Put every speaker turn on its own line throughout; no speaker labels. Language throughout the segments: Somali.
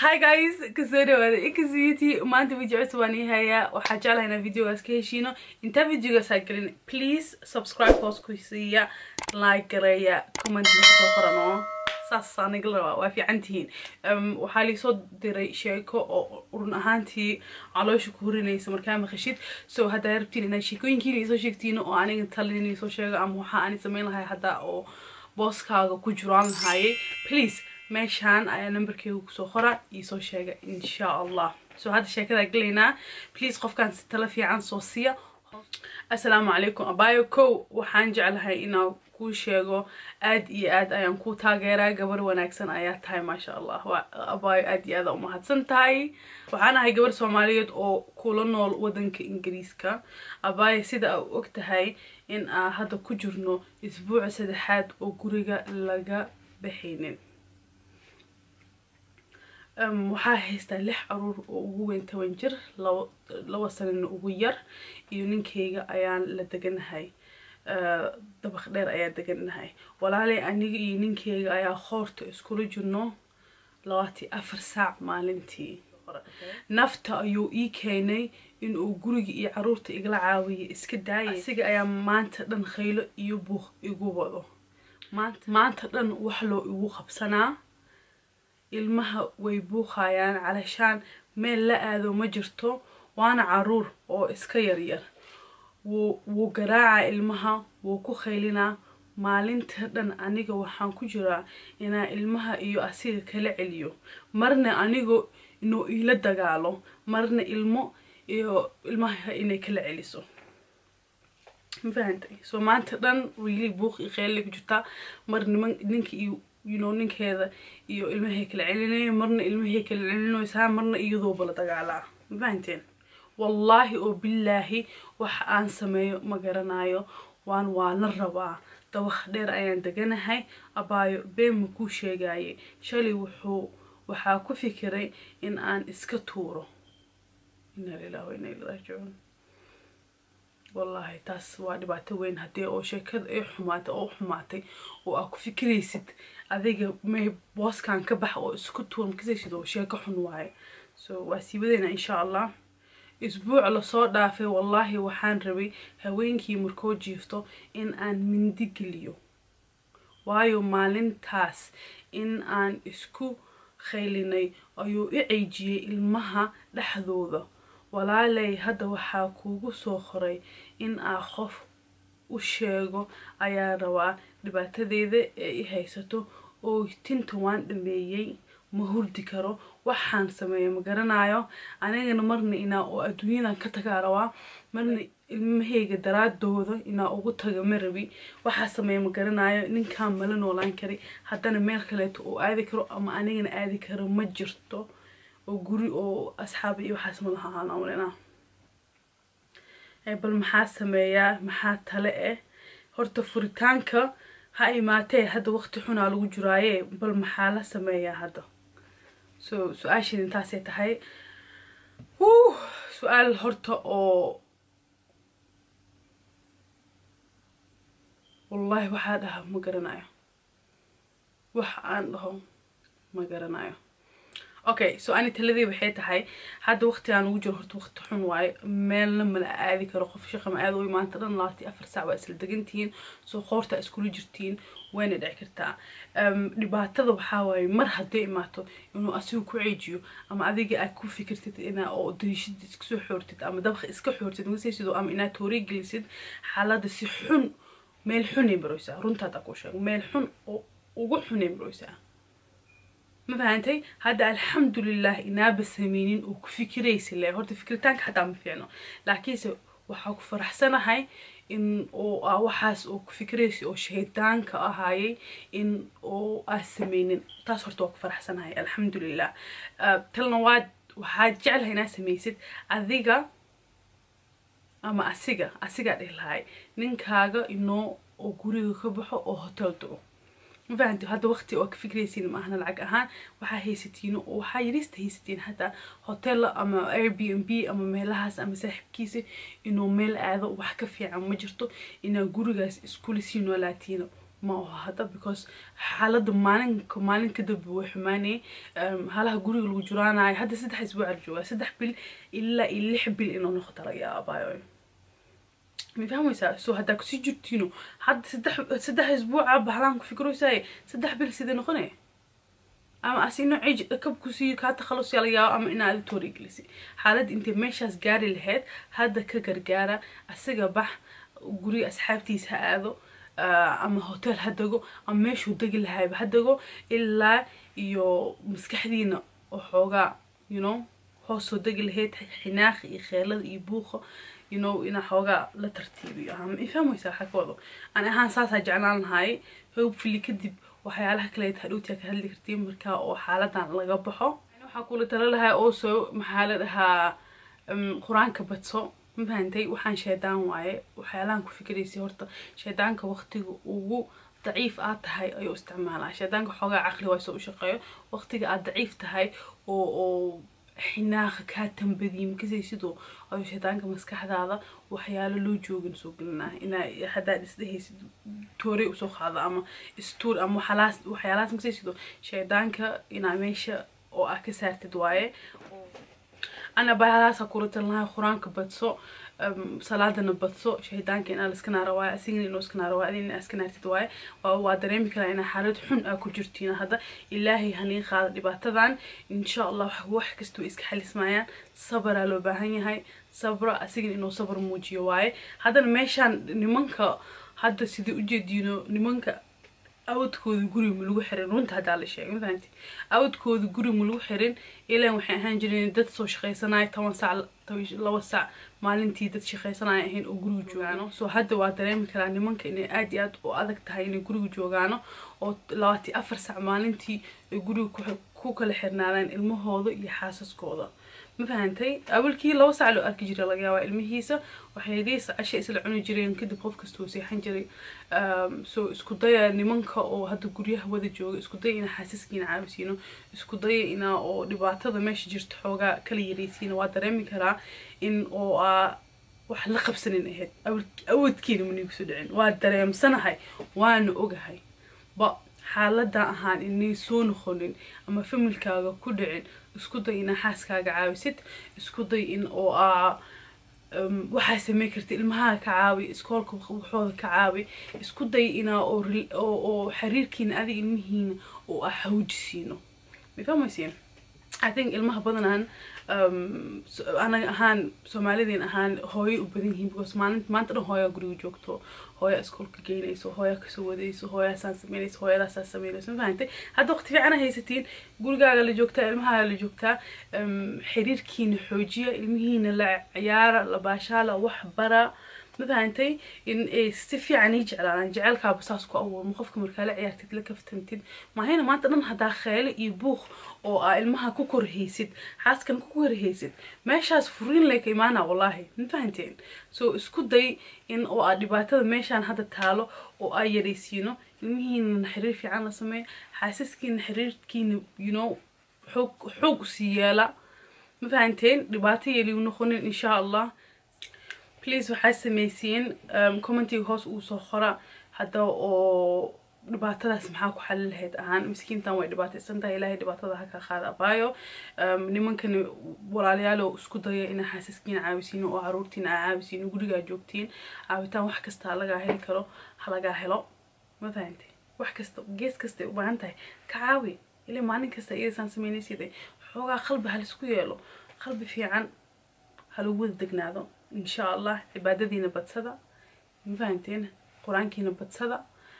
hi guys kasoo dhawaada x beauty maanta video cusub waan ii hayaa waxaa jeclahay inaan videogaas ka heshiino intaa videogaas aa gelin please subscribe hoos ku siiya like gareeya comment soo qoran oo saas aniga la rabaa waa fiican tihiin waxaa liisoo diray sheeko oo run ahaantii caloosha ku horinaysa markaa maqashid so haddaa rabtiin inaad sheekooyinkiina isoo sheegtiin oo aniga talin isoo sheego ama waxaa ani samayn lahay haddaa oo booskaaga ku jiraan lahaayay please meeshaan ayaa numberkeyga kusoo qora iisoo sheega insha allah so hadda sheekadaa gelaynaa please qofkaan si tala fiican soo siiya assalaamu calaykum abayo kow waxaan jeclahay inaan kuu sheego aad iyo aad ayaan kuu taageeraa gabar wanaagsan ayaa tahay maasha allah abayo aad iyo aad aa umahadsan tahay waxaan ahay gabar soomaaliyeed oo kula nool wadanka ingiriiska abayo sida aa og tahay in aa hadda ku jirno isbuuca saddexaad oo guriga laga baxaynin waxaa haystaa lix caruur oo ugu weyn toban jir laba sanana ugu yar iyo ninkeyga ayaan la deganahay dabaq dheer ayaa deganahay walaaley aniga iyo ninkeyga ayaa qoorta iskula jirno labaati afar saac maalintii nafta ayuu ii keenay inuu guriga iyo caruurta igala caawiya iska daayay asiga ayaa maanta dhan khaylo iyo buuq igu wado maanta dhan wax loo igu qabsanaa ilmaha way buuqayaan calashaan meel la aado ma jirto waana caruur oo iska yaryar wuu wuu garaacaa ilmaha wuu ku khaylinaa maalinta dhan aniga waxaan ku jiraa inaa ilmaha iyo asiga kala celiyo marna anigo inuu iila dagaalo marna ilmo iyo ilmaha inay kala celiso ma fahantay so maanta dhan really buuq iyo kheyli ku jirtaa mar niman ninka iyo you know ninkeeda iyo ilmahay kala celinaya marna ilmahay kala celinaysaa marna iyadooba la dagaalaa ma fahanteen wallaahi oo bilaahi wax aan sameeyo ma garanayo waan waa la rabaa dabaq dheer ayaan deganahay abaayo been ma kuu sheegaye shalay wuxuu waxaa ku fikiray in aan iska tuuro inaa lilahi wa inaa ilaihi raajicuun wallaahi taas waa dhibaato weyn haddii oo sheekada ay xumaatay oo xumaatay oo aa ku fikiraysid adiga may booskan ka bax oo isku tuur makasaysid oo sheeko xun waaye so waa siibadeena insha allah isbuuc lasoo dhaafay wallaahi waxaan rabay haweenkii markoo jiifto in aan mindi geliyo waayo maalintaas in aan isku khaylinay ayuu i ceejiyey ilmaha dhexdooda walaaley hadda waxaa kuugu soo qoray in aa qof u sheego ayaa rabaa dhibaatadeeda ee i haysato oo tinta waan dhameeyey ma hurdi karo waxaan sameeyo ma garanayo anigana marna inaa oo adduunyadan ka tagaa rabaa marna ilmahayga daraadooda inaa ugu taga ma rabi waxaa sameeya ma garanayo ninkaan mala noolaan kari haddana meel kaleeto oo aadi karo ama anigana aadi karo ma jirto oo guri oo asxaab iyo waxaas ma laha aan amrina bal maxaa sameeyaa maxaa tale eh horta furitaanka ha imaatee hadda waqti xunaa lagu jiraaye bal maxaa la sameeyaa hadda so su-aasheed intaasay tahay wuu su-aal horta oo wallahi waxaa dhaha ma garanayo wax aan dhaho ma garanayo okay so ani taladii waxay tahay hadda waqtigaan ugu jiro horta waqti xun waaye meelna mala aadi karo qof shaqa ma aada u imaanta dhan labaati afar saac waa isla degantihiin soo qoorta iskula jirtiin wayna dhici kartaa dhibaatada waxaa waaye mar hadday imaato inuu asigu ku ceejiyo ama adiga aad ku fikirtid inaa oo dariishada iska soo xoortid ama dabqa iska xoortid magasaysid ama inaad toori gelisid xaaladda si xun meel xunay maroysaa runtaad aa ku sheego meel xun oo ugu xunay maroysaa ma fahantay hadda alxamdulilah inaaba sameynin oo ku fikiraysa le horta fikiritaanka xataa ma fiicno laakiinse waxaa ku faraxsanahay in oo aa waxaas oo ku fikiraysa oo shaydaanka ahaayay in oo aa sameynin taas horta waa ku faraxsanahay alxamdulilah talna waad waxaad jeclahay inaad samaysid adiga ama asiga asigaa dhihi lahay ninkaaga inoo oo guriga ka baxo oo hotel dago ma fahanti hadda waqti oo ka fikraysiin maahna lacag ahaan waxaa haysatiin oo waxaa yarista haysatiin hataa hotel ama air b n b ama meelahaas ama saaxiibkiisa inuu meel aado wax ka fiican ma jirto inaa gurigaas iskula sii noolaatiina ma oho hadda because xaaladda maalinka maalin kadib way xumaanay halaha guriga lagu juraanayo hadda saddex isbuuc la joogaa saddex bil ilaa iyo lix bil inuu noqdo laga yaabaayo ma fahmaysaa so haddaa kusii jirtiino hadda saddex saddex isbuuca bahlaan ku fikroysaaye saddex bil sidee noqonaya ama asino cej kab kusii kaa takhalus yaa laga yaabo ama inaa adi toorigelisi xaaladda intay meeshaas gaari lahayd hadda ka gargaara asiga bax guriga asxaabtiisa ha aado ama hotel ha dego ama meeshuu degi lahayba ha dego ilaa iyo maskaxdiina oo xoogaa you know hoosoo degi lahayd xinaaqi iyo kheelada iyo buuqa you know inaa xoogaa la tartiibiyo ama ifahmaysaa waxaa ka wado ani ahaan saasaa jeclaan lahay hopefully kadib waxyaalaha kaleeta hadhowtiyaa ka hadli kartiin markaa oo xaaladan laga baxo waxaa kula tala lahaa also maxaa la dhahaa qur-aanka badso ma fahantay waxaan shaydaan waaye waxyaalahan ku fikiraysay horta shaydaanka waqtiga ugu daciif aad tahay ayuu isticmaalaa shaydaanka xoogaa caqli waa soo u shaqeeyo waqtiga aad daciif tahay oo oo xinaaqa kaa tambadiye makasay sidoo ayuu shaydaanka maskaxdaada waxyaalo loo joogin soo gelinaa inaa haddaad isdhehaysid toorey usoo qaado ama istuur ama waxyaalaas waxyaalahaas makasay sidoo shaydaanka inaa meesha oo ah ka saartid waaye ana bahalaasa kula talinahay qur-aanka badso salaadana badso shaydaanka inaa la iska naara waaye asigana inuu iska naara waaye adina inaa iska naartid waaye waa dareemi karaa inaa xaalad xun aa ku jirtiin hadda ilaahay hanii qaada dhibaatadan insha allah wax kasta way iska xalismayaan sabaraa loo baahan yahay sabra asigana inuu sabar muujiyo waaye haddana meeshaan nimanka hadda sidii ujeediino nimanka awadkooda guri ma lagu xirin runta haddaa la sheegay mafahanti awadkooda guri ma lagu xirin ilaan waxay ahaan jireen dad soo shaqaysanaya toban sac laba sac maalintii dad shaqaysanaya ahayn oo guriga joogaano soo hadda waa dareemi karaa nimanka inay aad iyo aad u adag tahay inay guriga joogaano oo labaati afar sac maalintii ay guriga ku kala xirnaadaan ilmahooda iyo xaasaskooda ma fahantay awalkii laba sac loo arki jiray laga yaabaa ilmihiisa waxaydiisa casha isla cuni jireen kadib qof kasta uu seexan jiray soo isku daya nimanka oo hadda guryaha wada jooga isku daya inaa xaasaskiina caawisiino isku daya inaa oo dhibaatada meesha jirta xoogaa kala yaraysiina waa dareemi karaa in oo aa wax la qabsanin ahayd awadkiina manigu soo dhicin waa dareemsanahay waana ogahay ba xaaladan ahaan inay soo noqonin ama familkaaga ku dhicin isku day inaa xaaskaaga caawisid isku day in oo aa waxaa samey karta ilmahaa ka caawi iskoolka waxooda ka caawi isku day inaa oo xiriirkiina adiga ilmihiina oo ah hawjisiino mafahmaysiin i think ilmaha badanaan anaga ahaan soomaalidiin ahaan hooyo u badan yihiin because maalin maanta dhan hooyaa guriga joogto hooyaa iskoolka geynayso hooyaa kasoo wadayso hooyaasaan sameynayso hooyadaasaa sameynayso ma fahantay hadda waqti fiicana haysatiin gurigaaga la joogtaa ilmahaaga la joogtaa xiriirkiina xoojiya ilmihiina la ciyaara la baashaala wax bara ma fahantay in ay si fiican ii jeclaadaan jecelkaaba saas ku abuurmo qofka markaa la ciyaartid la kaftantid maahayna maanta dhan haddaa kheele iyo buuq oo aa ilmaha ku korhaysid xaaskan ku korhaysid meeshaas furiin lay ka imaana wallaahi ma fahanteen so isku day in oo aa dhibaatada meeshaan hadda taalo oo aa yaraysiino ilmihiina xiriir fiican la sameeyo xaasaskiina xiriirkiina you know xoog xoog usii yeela ma fahanteen dhibaato yeeliu noqonin insha allah please waxaa samaysiin commentiga hoos uu soo qora hadda oo dhibaatadaas maxaa ku xalin lahayd ahaan miskiintan way dhibaataysan tahay ilaahay dhibaatada ha ka qaada abaayo nimankani walaalayaal oo isku daya inaa xaasaskiina caawisiin oo caruurtiina aa caawisiin gurigaa joogtiin caawitaan wax kasta halagaa heli karo halagaa helo ma fahantay wax kasta gees kastay u baahan tahay ka caawi ilaa maalin kasta iyadasaan sameynaysiday xoogaa qalbi halisku yeelo qalbi fiican halagu wada degnaado insha allah cibaadadiina badsada ma fahanteen qur-aankiina badsada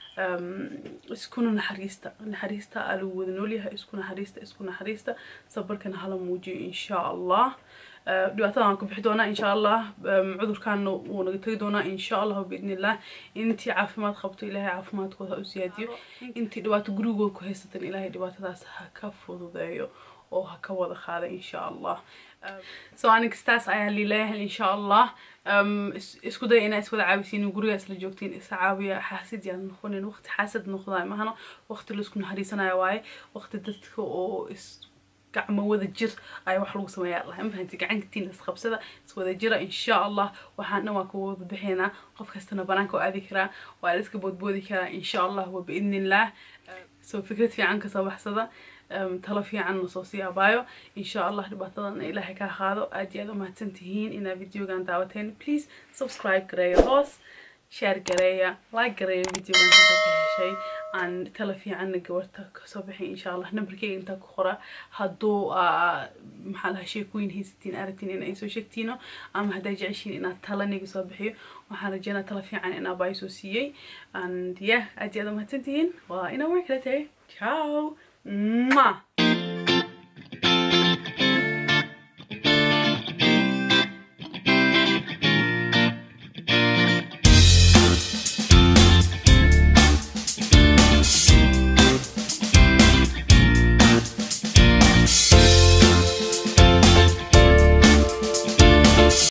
iskuna naxariista naxariista aa lagu wada noolyahay isku naxariista isku naxariista sabarkana hala muujiyo insha allah dhibaatadan waan ka bixi doonaa insha allah cudurkaana wuu naga tegi doonaa insha allah biidni illah intii caafimaad qabto ilaahay caafimaadkooda ha u siyaadiyo intii dhibaato gurigooda ku haysatan ilaahay dhibaatadaas ha ka fududeeyo oo ha ka wada qaada insha allah so aniga staas ayaa liileeyahay insha allah isku daya inaa iswada caawisiin gurigaa isla joogtiin isa caawiya xaasid yaan noqonin waqti xaasad noqdaa mahano waqti laisku naxariisanayo waaye waqti dadka oo is gacmo wada jir ayaa wax lagu sameeyaa allah ma fahanti gacantiin isqabsada iswada jira insha allah waxaan dhan waa kuwada bixinaa qof kastana banaanka oo aadi karaa waa la iska boodboodi karaa insha allah wa biidnillah soo fikrad fiican kasoo baxsada talo fiican nasoo sii abaayo insha allah dhibaatadana ilaahay kaa qaado aad iyo aad umahadsan tihiin inaad videogan daawateen please subscribe gareeya hoos share gareeya like gareeya videogan hadda ka heshay aan talo fiicanna gabarta kasoo bixin insha allah numberkeyga intaa ku qora hadduu maxaa lahaa sheekooyin haysatiin aragtiin in ay soo sheegtiino ama haddaa jeceshiin inaad talaniga soo bixiyo waxaan rajeynaa talo fiican in aabaa soo siiyey and yeah aad iyo aad umahadsan tihiin waa inaa war kala tagay ciao Mwah!